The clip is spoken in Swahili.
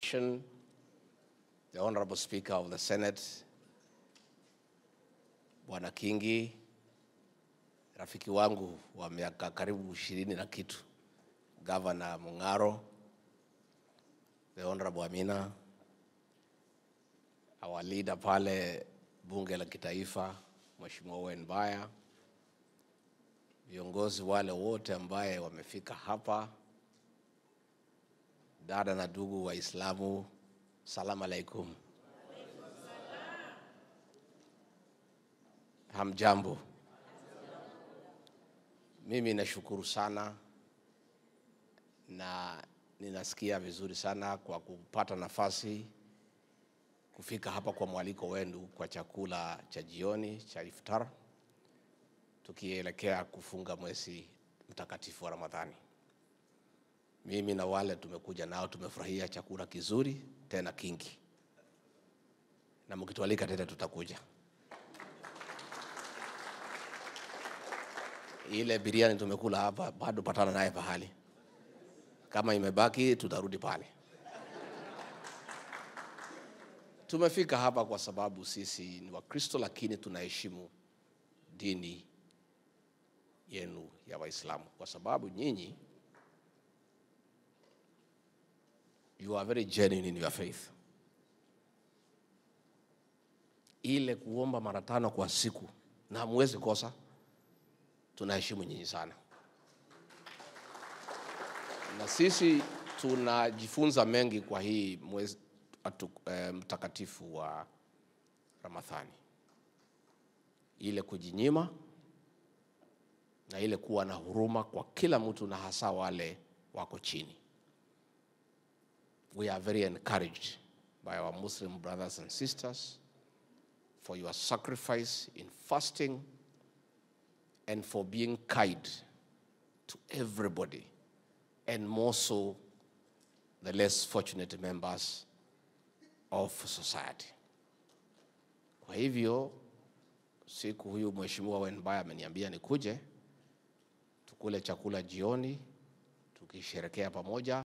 The Honorable Speaker of the Senate, Bwana Kingi, rafiki wangu wa miaka karibu ishirini na kitu, Governor Mung'aro, the Honorable Amina, our leader pale bunge la kitaifa, Mheshimiwa Owen Baya, viongozi wale wote ambaye wamefika hapa, dada na ndugu Waislamu, salamu alaikum. Hamjambo. Mimi nashukuru sana na ninasikia vizuri sana kwa kupata nafasi kufika hapa kwa mwaliko wenu kwa chakula cha jioni cha iftar, tukielekea kufunga mwezi mtakatifu wa Ramadhani. Mimi na wale tumekuja nao tumefurahia chakula kizuri tena kingi, na mkitualika tena tutakuja. Ile biriani tumekula hapa bado patana naye pahali, kama imebaki tutarudi pale. Tumefika hapa kwa sababu sisi ni Wakristo, lakini tunaheshimu dini yenu ya Waislamu kwa sababu nyinyi you are very genuine in your faith. Ile kuomba mara tano kwa siku na hamwezi kosa, tunaheshimu nyinyi sana, na sisi tunajifunza mengi kwa hii mwezi atu, eh, mtakatifu wa Ramadhani, ile kujinyima na ile kuwa na huruma kwa kila mtu na hasa wale wako chini. We are very encouraged by our Muslim brothers and sisters for your sacrifice in fasting and for being kind to everybody and more so the less fortunate members of society. Kwa hivyo siku huyu Mheshimiwa Wenbaya ameniambia nikuje tukule chakula jioni tukisherekea pamoja.